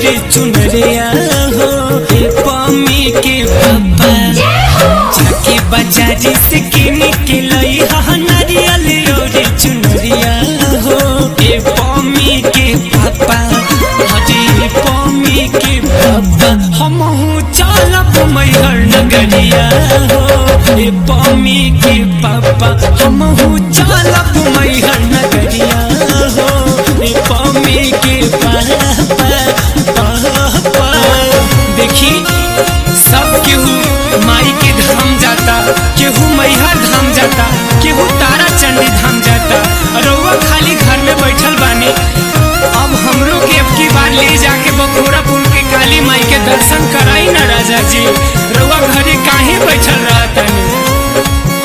रे चुनरिया हो ए पम्मी के पापा जाके बाजारी से किन के लई हा नारियल रे चुनरिया हो ए पम्मी के पापा हरे पम्मी के पापा हमहू चलब मैहर नगरिया हो ए पम्मी के पापा हमहू चलब मैहर नगरिया हो ए पम्मी के पापा पापा देखी सब केहू माई के धाम जाता केहू मैहर धाम जाता केहू तारा चंडी धाम जाता रउआ खाली घर में बैठल बानी अब हमरो के अब की बार ले जाके बखोरा पुल के काली माई के दर्शन कराई ना राजा जी रउआ घरे काहे बैठल रहतनी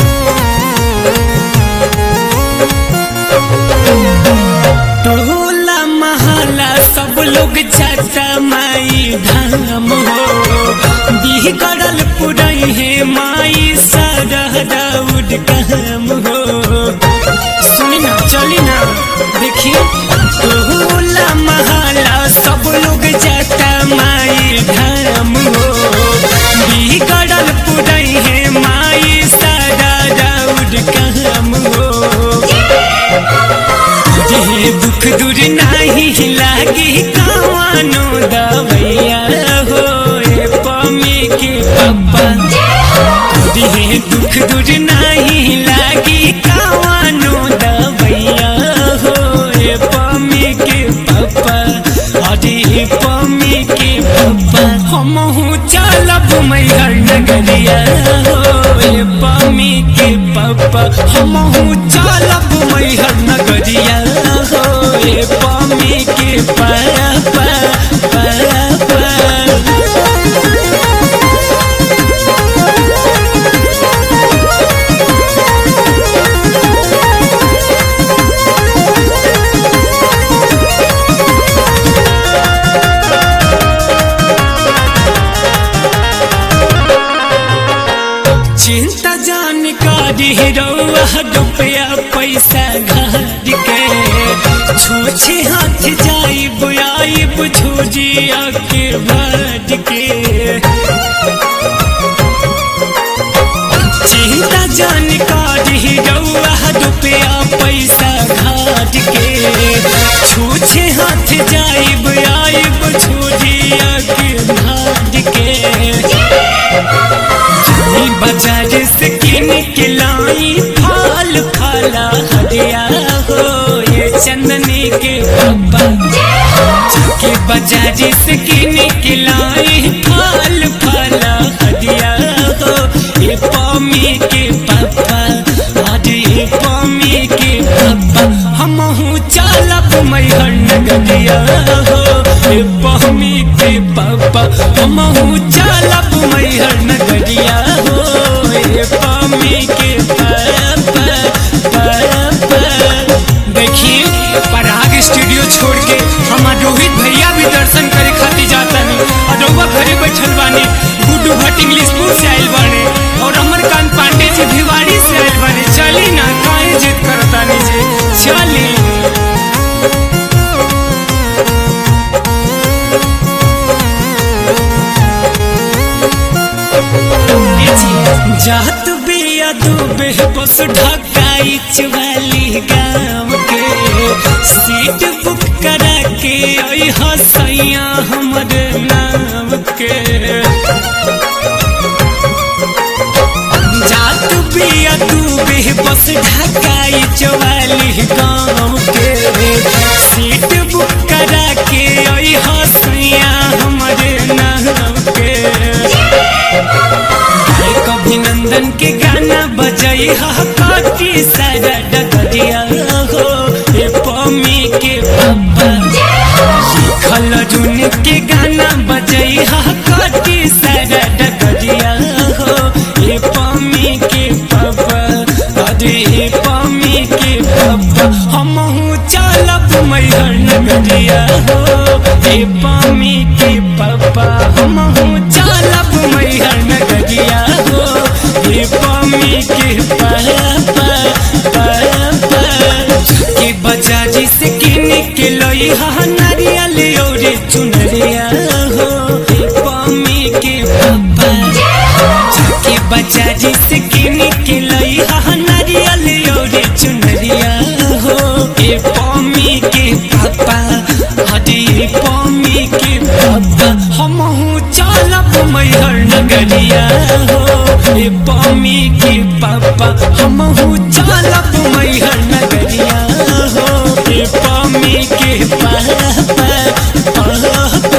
टोला महला सब लोग जाता माई धाम हो बिगड़ल पुरई है माई सरह दाऊद काम हो सुनी ना चली ना देखी टोला महला सब लोग जाता माई धाम हो बिगड़ल पुरई है माई सरह दाऊद काम हो जे दुख दूर नाही लागी कवानो दवैया हो ए पमी के पप्पा जे दुख दूर नाही लागी कवानो दवैया हो ए पमी के पप्पा अरे पमी के पप्पा हमहू चलब मैहर नगरिया हो ए पमी के पप्पा हमहू चलब मैहर नगरिया हो ए पमी के पप्पा पप्पा चिंता जानकारी रउआ रुपया पैसा घर के छूछे हाथ जाइब आइब झोजिया के भर के चिंता जानकारी रउआ रुपया पैसा घाट के छूछे हाथ जाइब आइब झोजिया के भर के ई बाजार से किन के लाई फल फला हरिया हो ये चंदनी के पप्पा के बाजार से किन के लाई फल फला हरिया हो ये पमी के पप्पा अरे ये पमी के पप्पा हमहू चलब मैहर नगरिया हो ये पमी के पप्पा हमहू चलब मैहर नगरिया हो ये पमी के पप्पा पप्पा देखिए पराग स्टूडियो छोड़ के हमार रोहित भैया भी दर्शन करे खातिर जाता नहीं और रउआ घरे बैठल बानी गुड्डू भट्ट इंग्लिशपुर से आइल बाने और अमरकांत पांडे जी भिवाड़ी से आइल बाने चली ना काहे जिद करता नहीं जी चली जात बिया डूबे बस ढकाई चवाली गाँव के सीट बुक करा के आई हसैया हमर नाम के जात बिया डूबे बस ढकाई चवाली गाँव के सीट बुक करा के आई हसैया हमर नाम के एक अभिनंदन के गाना बजई हा काटी सारा डगरिया हो ए पमी के पप्पा खल जुन के गाना बजई हा काटी सारा डगरिया हो ए पमी के पप्पा अरे ए पमी के पप्पा हमहू चलब मैहर नगरिया हो ए पमी के पप्पा हमहू चलब मैहर नगरिया हो ए पमी के पप्पा पप्पा के बजाजी से किन के लई लई हा नारियल और चुनरिया हो ए पम्मी के पापा जाके बाजारी से किन के लई हा नारियल और चुनरिया हो ए पम्मी के पापा हरे पम्मी के पापा हमहू चलब मैहर नगरिया हो ए पम्मी के पापा हमहू चलब मैहर नगरिया हो ए पम्मी के पापा पापा